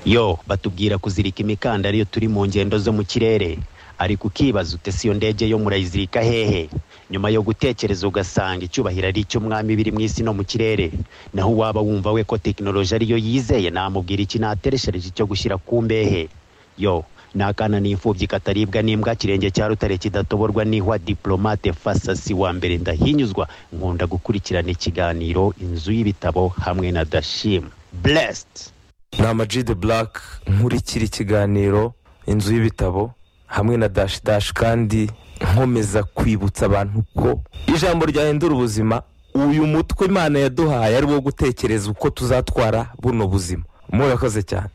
yo batubwira kuzirika imikandara iyo turi mu ngendo zo mu kirere ariko ukibaza utese iyo ndege yo murayizirika hehe nyuma yo gutekereza ugasanga icyubahiro ari icy'umwami biri mu isi no mu kirere naho uwaba wumva we ko tekinoloji ariyo yizeye namubwira iki natereshereje icyo gushyira ku mbehe yo ni akana n'imfubyi kataribwa n'imbwa kirenge cya rutare kidatoborwa n'ihwa diplomate fasasi wa mbere ndahinyuzwa nkunda gukurikirana ikiganiro inzu y'ibitabo hamwe na dashim blessed ni amajide burake nkurikira ikiganiro inzu y'ibitabo hamwe na dashi dashi kandi nkomeza kwibutsa abantu ko ijambo ryahindura ubuzima uyu mutwe imana yaduhaye ari wo gutekereza uko tuzatwara buno buzima murakoze cyane